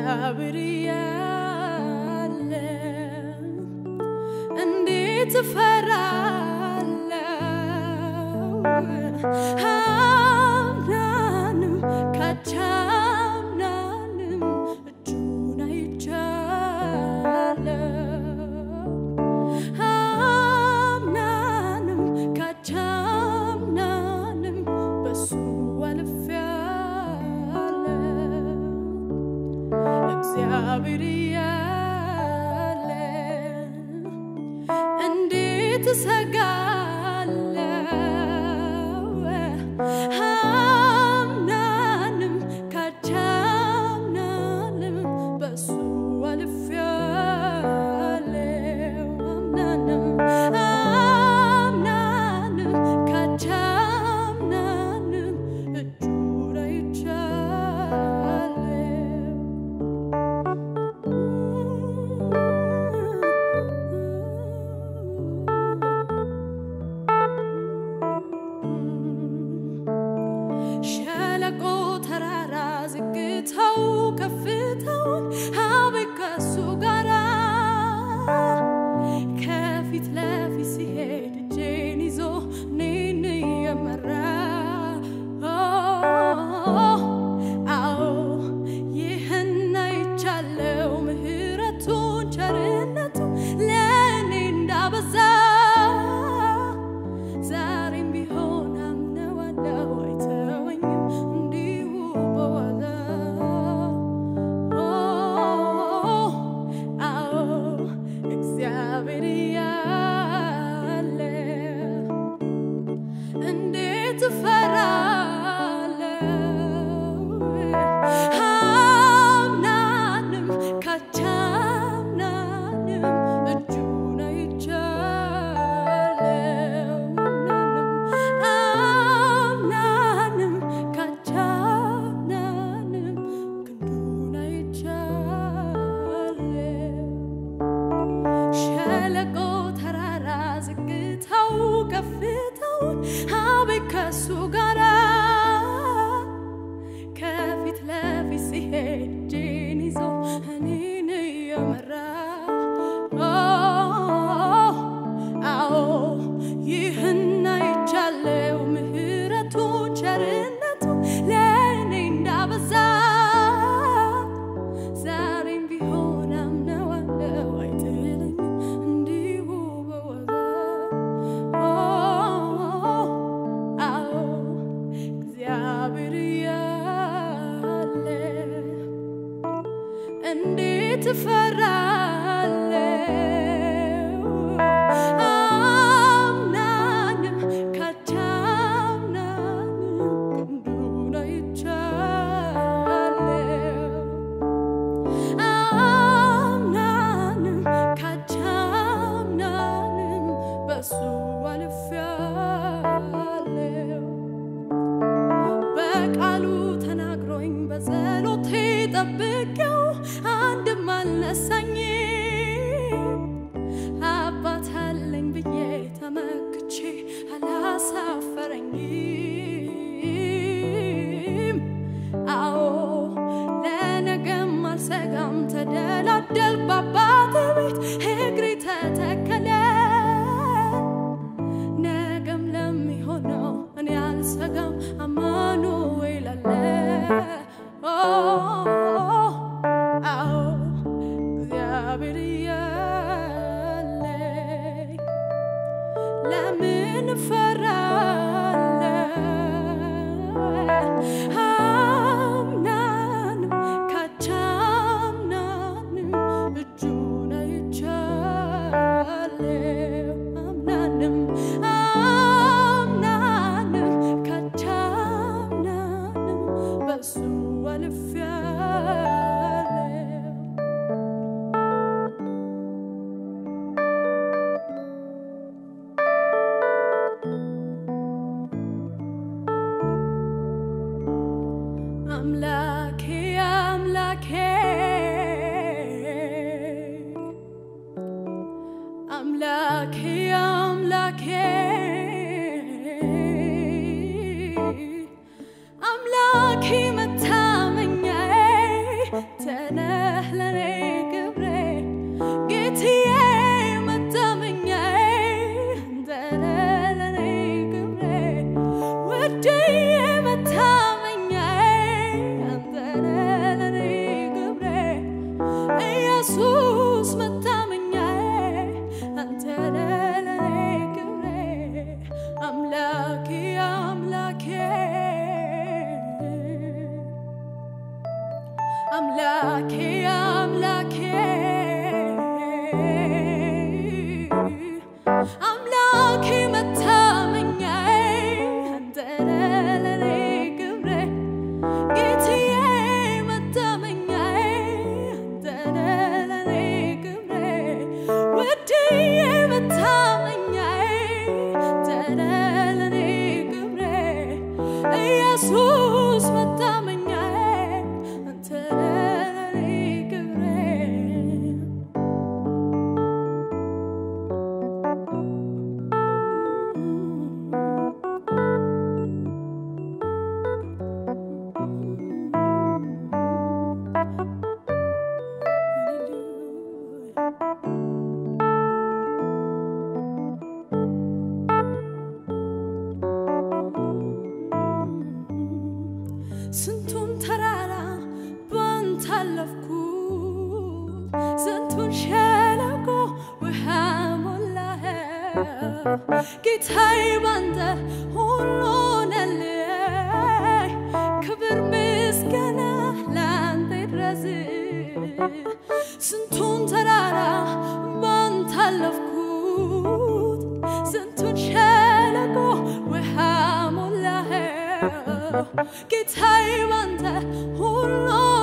እግዚአብሔር ያለ እንዴት እፈራለሁ አምናንም ካቻምናንም እጁን አይቻለሁ አምናንም ካቻምናንም በሱ አልፌያለሁ እግዚአብሔር ያለ እንዴት እሰጋለሁ አምናንም ካቻምናንም በሱ አልፌያለሁ አምናንም አምናንም ካቻምናንም እጁን አይቻለሁ ሸለቆ ተራራ ዝግታው ከፍታውን አቤት ከሱ ጋራ ከፊት ለፊት ሲሄድ እጄን ይዞ እኔን እየመራ አዎ ይህን አይቻለው ምህረቱን ቸርነቱ ለእኔ እንዳበዛ ዛሬም ቢሆን አምነዋለው አይተወኝም እንዲሁ በዋዛ አዎ እግዚአብሔር ያለ እንዴት እፈራለሁ አምናንም ካቻምናንም እጁን አይቻለሁ አምናንም ካቻምናንም ክንዱን አይቻለሁ ሸለቆ ተራራ ዝግታው ከፍታውን አቤት ከሱ ጋራ ከፊት ለፊት ሲሄድ እጄን ይዞ እኔን እየመራ አዎ ይህን አይቻለው ምህረቱ ቸርነቱ ለእኔ እንዳበዛ ዛሬም ቢሆን አምነዋለው አይጥለኝም እንዲሁ በዋዛ አዎ እግዚአብሔር ያለ እንዴት እፈራለሁ አምናንም ካቻምናንም ክንዱን አይቻለሁ አምናንም ካቻምናንም በሱ አልፌያለሁ በቃሉ ተናግሮኝ በጸሎቴ ጠብቄው አንድም አልነሳኝም አባት አለኝ ብዬ ተመክቼ አላሳፈረኝም አዎ ለነገም አልሰጋም ተደላደል በአባቴ ቤት እግሬ ተተከለ ነገም ለሚሆነው እኔ አልሰጋም አማኑኤል አለ አዎ እግዚአብሔር ያለኝ ለምን እፈራለሁ አምናንም ካቻምናንም እጁን አይቻለሁ አምናንም አምናንም ካቻምናንም በሱ አልፌያለሁ አምላኬ አምላኬ አምላኬ መታመኛዬ አንተ ነህ ለኔ ክብሬ ጌታዬ መታመኛዬ አንተ ነህ ለኔ ክብሬ ውድዬ መታመኛዬ አንተ ነህ ለኔ ክብሬ ኢየሱስ መታመኛዬ አንተ ነህ ለኔ ክብሬ ስንቱን ተራራ ባንተ አለፍኩት፣ ስንቱን ሸለቆ ውሃ ሞላኸው። ጌታዬ ባንተ ሁሉ ሆነልኝ። ክብር ምስጋና ላንተ ይድረስ። ስንቱን ተራራ ባንተ አለፍኩት፣ ስንቱን ሸለቆ ውሃ ሞላኸው። ጌታዬ ባንተ ሁሉ